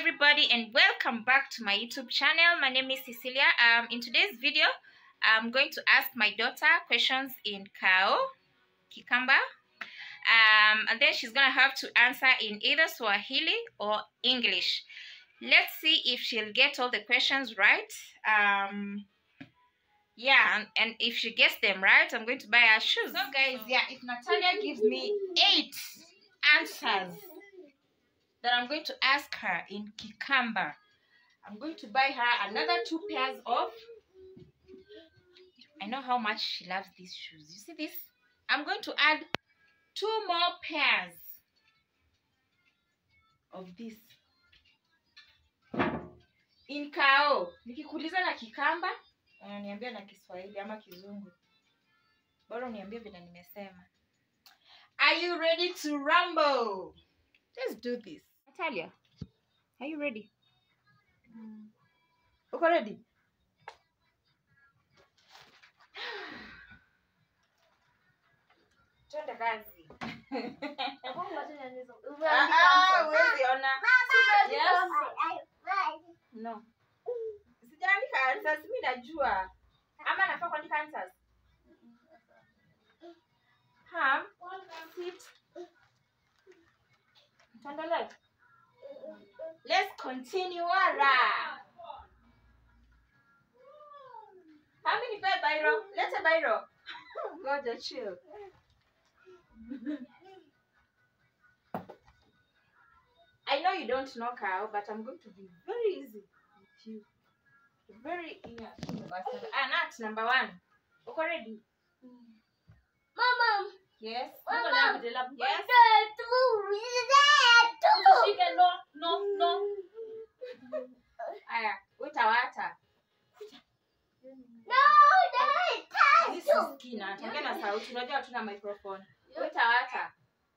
everybody and welcome back to my youtube channel my name is cecilia um in today's video i'm going to ask my daughter questions in kao kikamba um and then she's gonna have to answer in either swahili or english let's see if she'll get all the questions right um yeah and, and if she gets them right i'm going to buy her shoes so guys yeah if natalia gives me eight answers that I'm going to ask her in Kikamba. I'm going to buy her another two pairs of. I know how much she loves these shoes. You see this? I'm going to add two more pairs of this. In Kao. Nikikuuliza na Kikamba, unaniambia na Kiswahili ama Kizungu. Bora uniambie vile nimesema. Are you ready to rumble? Let's do this. Natalia, are you ready? Uko ready? Twende kazi. Ah, ah, huwezi ona. Yes. No. Sijaandika answers, mimi najua. Ama nafaa kuandika answers. Ham, sit. Tuendelee. Let's continue ara. Hami nipe bairo. Lete bairo. Ngoja chill. I know you don't know Kao, but I'm going to be very easy with you. Very easy. Ah, Nat, number one. Uko ready? Mama, Yes. Mama. Yes. Usishike, no, no, no. Aya, utawata. No, that This is kina. Tuongea na sauti. Unajua hatuna microphone. Utawata.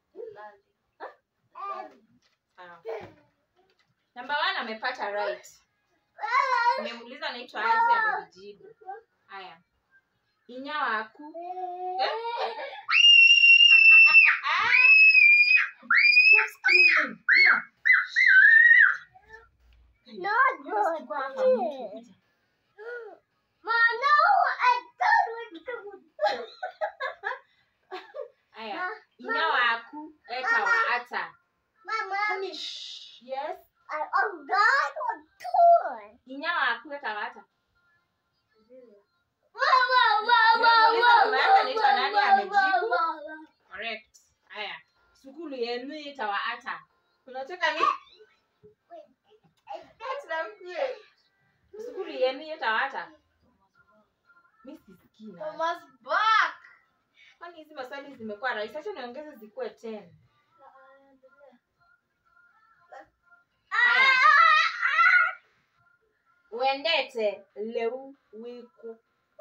Sawa. Number one amepata right. Nimemuuliza anaitwa aje amenijibu. Haya. Inyawa aku. Eh? Stop screaming. Yeah. Not Wewe chukua hapa mtu, kuja. Mama, no, I don't Haya. Inyawa aku eta wa ata. Mama, Honey, shh. Yes. I am not on tour. Inyawa aku eta wa ata. Mama, Nimemuuliza mama yake anaitwa nani, amejibu. Correct. Haya. Sukulu yenu itawa ata. Unataka ni? Ati mkue. Sukulu yenu itawa ata. Mimi sisikii. na. Mama's back. Kwani hizi maswali zimekuwa rahisi? Acha niongeze zikuwe 10. Haya. Uendete leu wiku.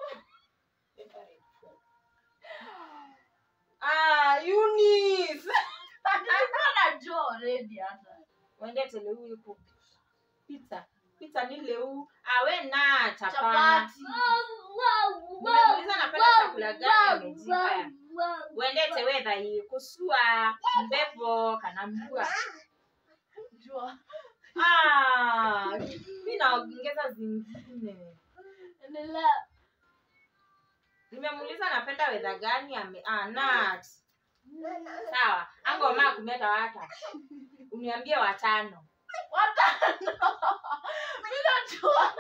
Ah, Eunice. Najua already hata. Uendete leu wiku. Pizza. Pizza ni leu. Awe na chapana. Chapati. Nimeuliza napenda chakula gani amejibu. Haya. Uendete wedha hii kusua mbevo kana mbua. Jua. Ah, mimi naongeza zingine. Endelea. Nimemuuliza napenda wedha gani ame ah, nut. Sawa. Ango ma kumeta wata. Uniambie watano. Watano. Mimi najua.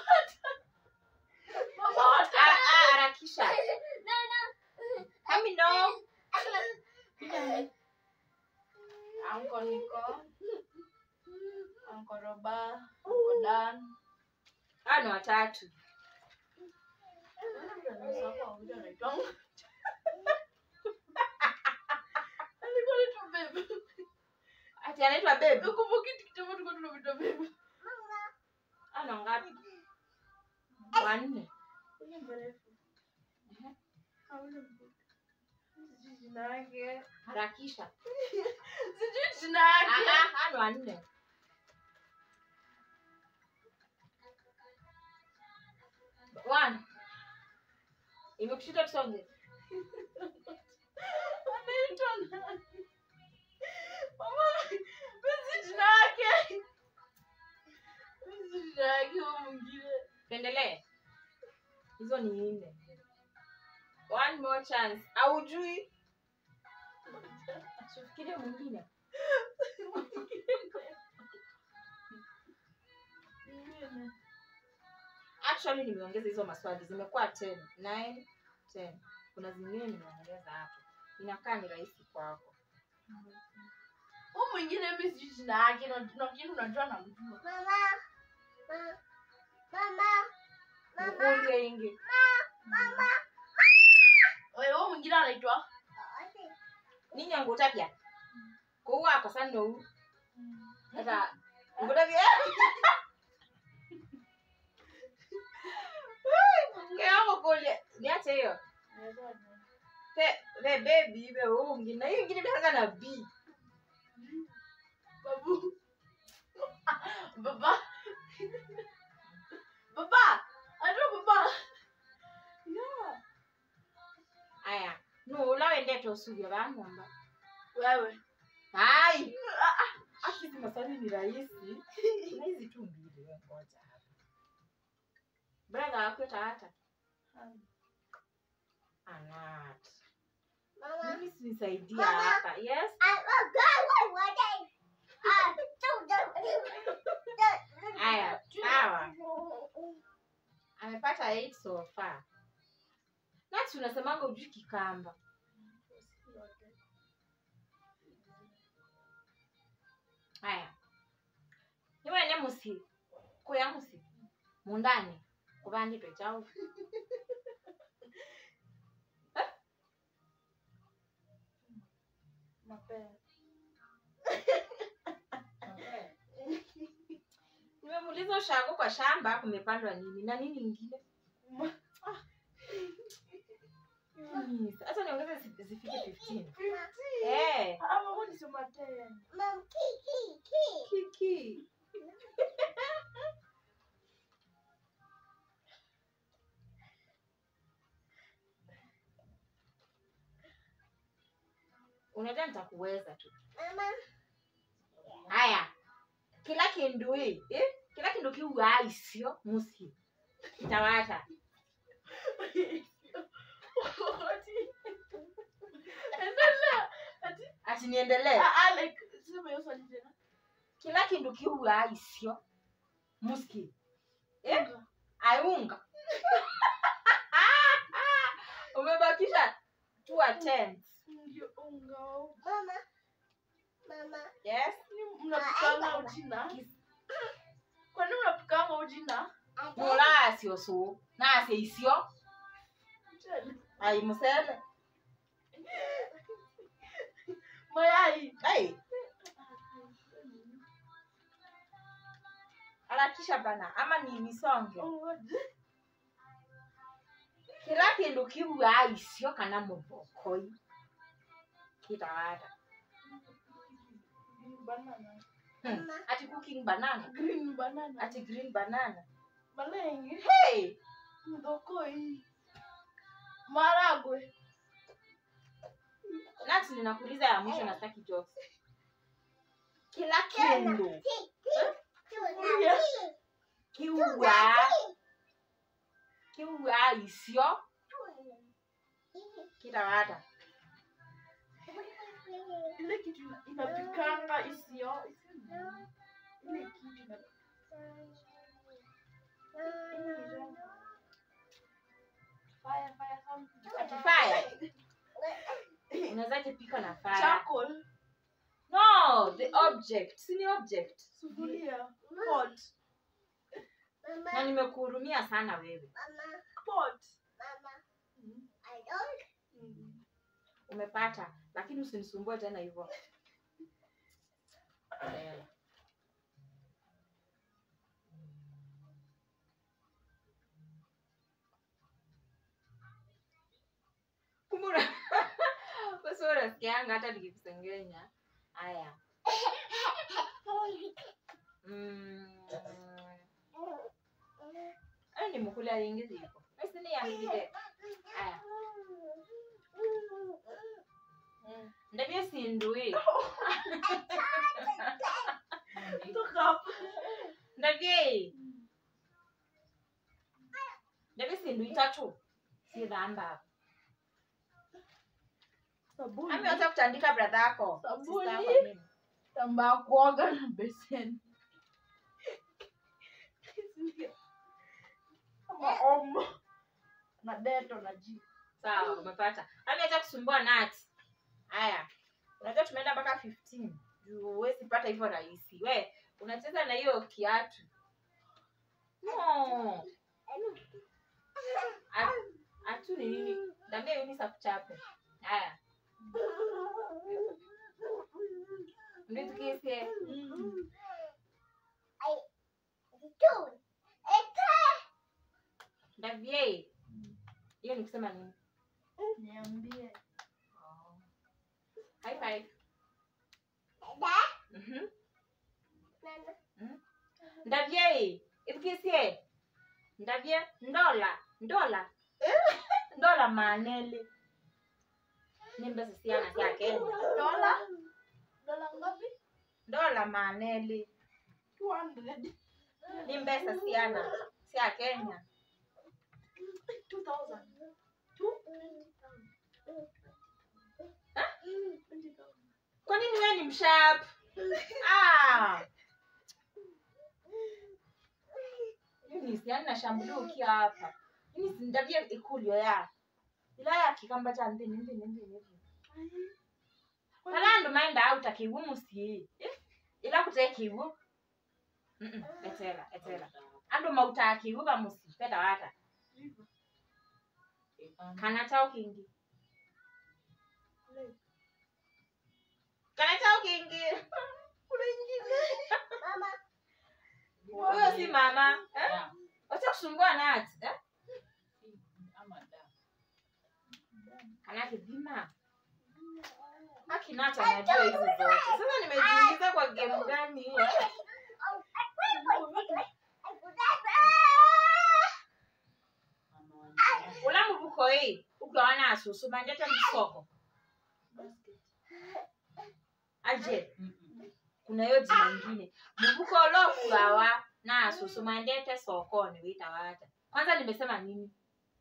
Mama Ah, watano. ah, harakisha. Kami no. Anko Niko. Anko Roba. Anko Dan. Ah, ni watatu. Alikuwa anaitwa Babe. Ati anaitwa babe. Ukumbuki kitambo tulikuwa tunamwita Babe. Ana ngapi? Wanne. Huyu mrefu. Hauna mbuzi. Sijui jina yake. Harakisha. Sijui jina Ah, yake. ah, ah, ni wanne. One. Imekushinda tusonge. Anaitwa nani? Mama, mimi sijui jina yake. tuendelee hizo ni nne one more chance aujui tufikirie mwingine actually nimeongeza hizo maswali zimekuwa 10 9 10 kuna zingine nimeongeza hapo inakaa ni rahisi kwako Huyu mwingine mimi sijui jina yake na lakini unajua namjua. mkulie ingi Wewe huyu mwingine anaitwa ninyi ngutapya kuwa kwa sana no ata ngutapya ngeamo kulie niache hiyo pe pe baby be ungi na hiyo ingine imeanza na b Babu. Baba. Baba. Anaitwa baba. Yeah. aya no ulawende tosuvya vang'omba Wewe. hai akizi maswali ni rahisi na hizi tu mbili we ngoja hapa brother wakweta hata anat mimi sinisaidia Mama. hapa yes aya sawa amepata 8 so far nati unasemanga ujui kikamba haya niwene musi kuya musi mundani kuvanditwe chau Mapema. nimemuuliza ushago kwa shamba kumepandwa nini na nini ingine Yes, hata niongeze zi- zifike 15 Eh, Ah, mama nisema tena. kiki unajua nitakuweza tu haya kila kindu hii eh? kila kindu kiuaisio musi kitawata Endelea. Ati ati niendelee ah, ah, like sema hiyo swali tena. kila kindu kiuaisio muski eh? ayunga umebakisha two attempts Ndio unga. yes Ni mnapikanga ujina? Kwa nini mnapikanga ujina? mulasio su nase isio ai musele Mayai. ai harakisha bana ama ni misonge Ngoja. kila kindu kiuaisio kana mubokoi kitawata Green banana. hmm. ati cooking banana Green banana. ati green banana Malenge. hey Mdokoi. Maragwe. nati ninakuuliza ya mwisho na sitaki jokes kila kindu kiua kiuaisio kitawata Ile kitu ina- inapikanga isio. isio nini? Ile kitu ina fire fire something. ati fire unawezaje pika na fire Charcoal. no the object si ni object Sufuria. Pot. na nimekuhurumia sana wewe Pot. Mm. umepata lakini usinisumbue tena hivyo Eh. Kumbe una- basi wewe unasikianga hata nikikusengenya haya Mm. Ay, ni mukula ringi ziko basi ni yangide haya ndabye sindui Toka hapa. ndabye nevi sindu itatu sithamba Sabuni. amiweza kutandika bradha yako Sabuni. sister yako nini? Tambaa kuoga na beseni. Kama omo. Na deto na ji. sawa umepata amiweza kusumbua nat haya unajua tumeenda mpaka 15 juu huwezi pata hivyo rahisi we unacheza na hiyo kiatu no Atu- atu ni nini dambia yunisa kuchape haya nditukise ndavie hiyo ni kusema nini Niambie. high five Mhm. Mhm. ndavye ivukisie ndavye ndola ndola ndola manele nimbe sisiana sia kenya Dola? Dola ngapi? ndola manele 200. ni mbesa siana sia kenya 2000. kwa nini wewe ni mshap ah Eunice, yani nashambulia ukiwa hapa Eunice, ndavye ikulyo ya ila ya kikamba cha mbini mbini mbini mbini Kalando maenda auta kiwu musi. Ila kute kiwu. Mm etela etela. Ando mauta kiwu ba musi peta wata. Kana chao kingi. Kana chao kingi. Kuna ingine. Huyo si mama. Eh? Wacha kusumbua nati. Eh? Kana kidima. Akinata anajua hizi zote. Sasa nimejiingiza kwa game gani hii? Ulamu buko hii. Ukiwana asusu manjete msoko. Aje. Kuna hiyo jina ingine. Mubuko lo kugawa na asusu mandete sokoni wita wata. Kwanza nimesema nini?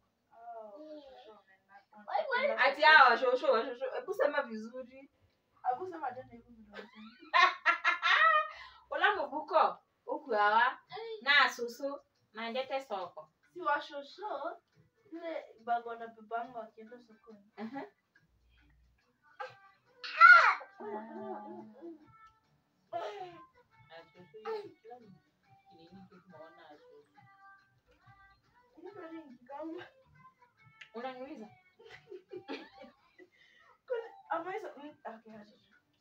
Ati hao washosho washosho. Hebu sema vizuri. Hakusema tena hivyo vile. Ulamu buko ukugawa na asusu mandete soko. Si washosho ile bag wanabebanga wakienda sokoni. Uh-huh. Kuna nini kama Unaniuliza? ama hizo mm, okay acha.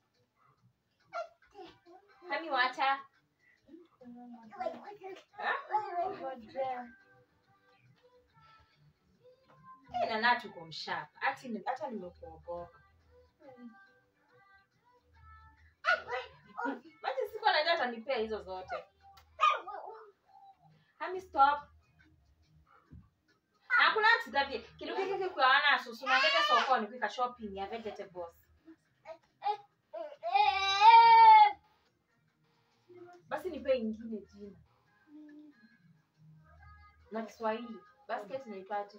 Hani wacha. Ina na tuko mshapa. Ati ni- hata nimekuogopa. Maji siku anajua atanipea hizo zote. Hami stop. Hakuna tidabie. Kitu kiki kikuana asusu na ngete sokoni kwika shopping ya vegetables. Basi nipe ingine jina. Na Kiswahili. Basket naipate.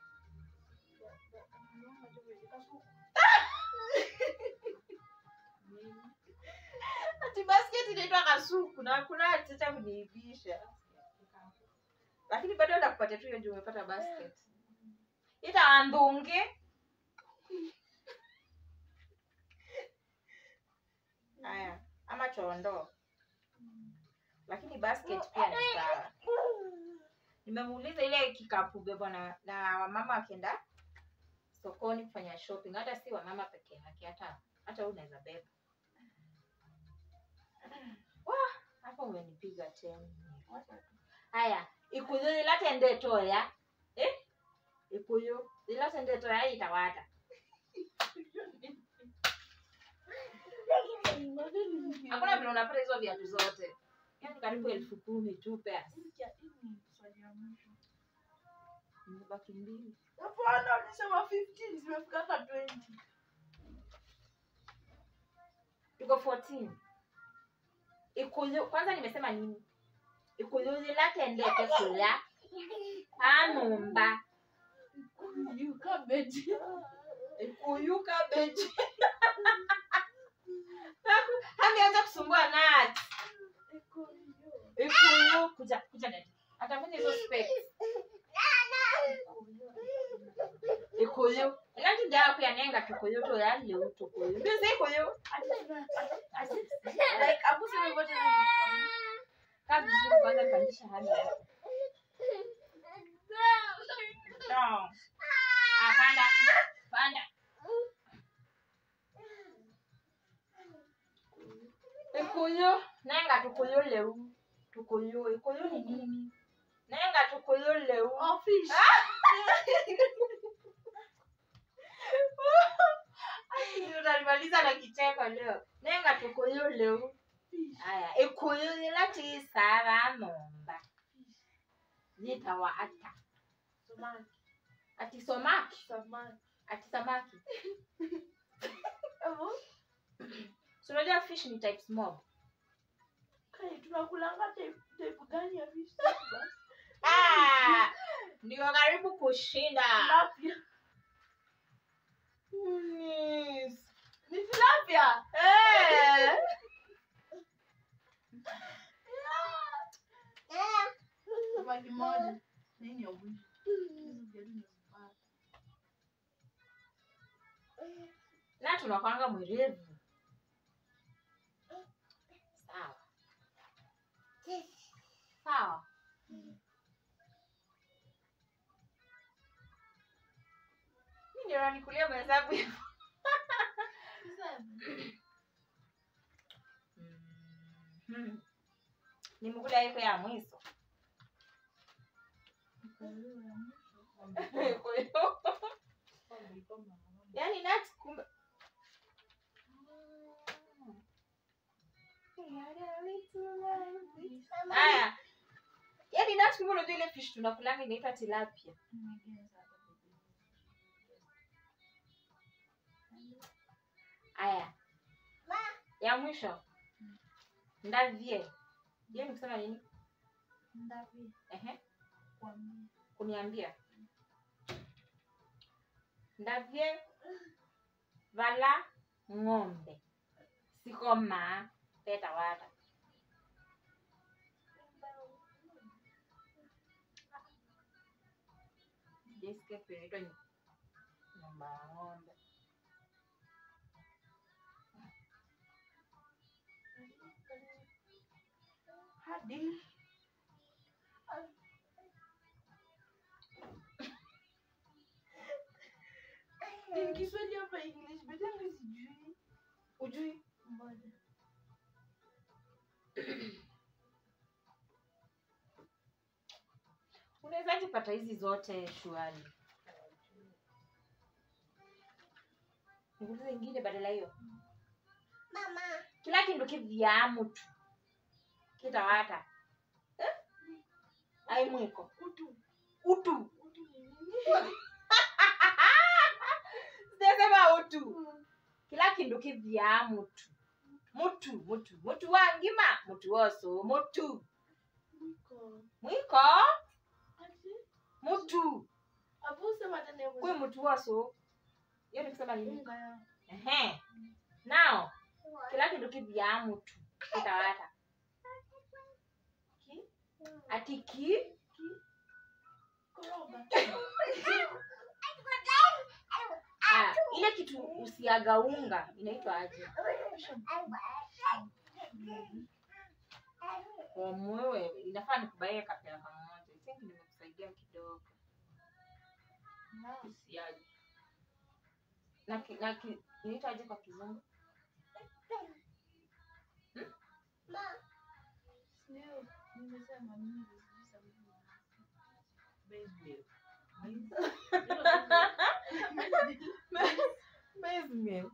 Ati basket inaitwa kasuku na hakuna atata kuniibisha. Lakini bado ndakupatia tu hiyo ndio umepata basket. Ita andunge. Haya, ama chondo. Lakini basket pia ni sawa. Nimemuuliza ile kikapu bebwa na, na wamama wakienda sokoni kufanya shopping, hata si wamama peke yake, hata hata wewe unaweza beba. Wah, hapo umenipiga tena. Haya, ikuyu ilatende toya eh? Ikuyu ilatende toya itawata. Hakuna vile unapata hizo viatu zote, yaani karibu elfu kumi tu pea. Imebaki mbili. Hapana, ulisema 15 zimefika hata 20. tuko 14 ikuyu kwanza nimesema nini ikuyu latendete kula Amumba. Ikuyu cabbage. Ikuyu cabbage. Ameanza kusumbua nati. Ikuyu. Ikuyu kuja kuja dada. Atafanya hizo specs. Ikuyu. Nati dawa pia nenga tukuyu to yale utukuyu. Ndizi ikuyu. Like abu sema hivyo tena. Kazi vizuri kwanza pandisha hali yako. No. Ah, panda. Panda. Ikuyu. Nenga tukuyu leu. Tukuyu. Ikuyu ni nini? Nenga tukuyu leu. Oh, fish. Utanimaliza na kicheko leo. Nenga tukuyu leu. Fish. Aya, ikuyu lati sara momba. Nitawa ata. Samaki. Ati somaki. Samaki. Ati samaki. Evo, So unajua fish ni types mob. kai tunakulanga type type gani ya fish? Ah, ndio karibu kushinda. Tilapia. Yes. Ni tilapia. Eh. Samaki moja. Nini ya mwisho? Hizi gani nimezipata? Na tunakwanga mwerevu. Sawa. Sawa. Mimi ndio nanikulia mahesabu hivyo. Mhm. Nimekula iko ya mwiso. Kwa hiyo yaani nuts kumbe haya yaani nuts kumbe unajua ile fish tunakulanga inaitwa tilapia haya ya mwisho ndavie hiyo ni kusema nini Ehe, kuniambia ndavye vala ng'ombe sikoma peta wata jesikia kuinaitwa nyumba ya ng'ombe Hadi. Ni Kiswahili hapa English, but mimi sijui. ujui Ngoja. unawezaji pata hizi zote shuali ngulizo ingine badala hiyo kila kindu kivyamu tu kitawata eh? ai mwiko Utu. utu Utu ni nini? sijasema utu kila kindu kivyamu tu mutu mutu mutu wangima mutu woso mutu Mwiko. mwiko Ati? mutu Abu sema tena hiyo kwe mutu woso hiyo ni kusema nini unga ya. Ehe. Now, kila kindu kivya mutu kitawata. Ki? Ati ki? Koroga. Ah, ile kitu usiaga unga inaitwa aje? Kwa mwewe inafaa nikubaie kapela kamoja. I think nimekusaidia kidogo. Usiaje. Na ki, na ki, inaitwa aje kwa kizungu? Leo nimesema mimi sijui sababu. Maize meal.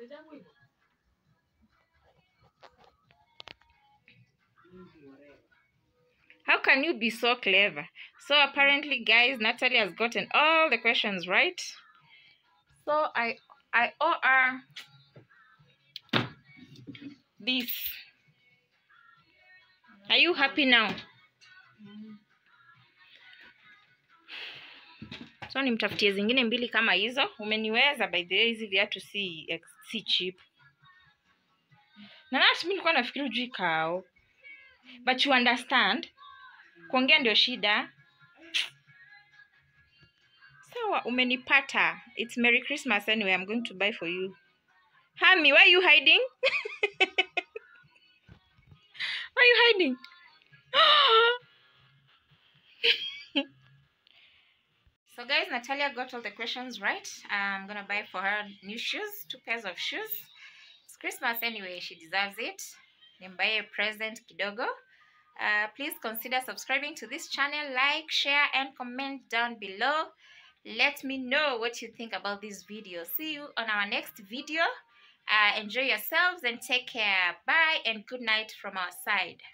How can you be so clever? So apparently, guys, Natalie has gotten all the questions right. So I I owe her this. Are you happy now? so nimtafutie zingine mbili kama hizo umeniweza by the way hizi viatu si ex- si cheap na nasi mi nilikuwa nafikiri ujui kao but you understand kuongea ndio shida sawa umenipata it's merry christmas anyway i'm going to buy for you hami why are you hiding why are you hiding so guys natalia got all the questions right i'm gonna buy for her new shoes two pairs of shoes it's christmas anyway she deserves it nimbaye present kidogo uh, please consider subscribing to this channel like share and comment down below let me know what you think about this video see you on our next video uh, enjoy yourselves and take care bye and good night from our side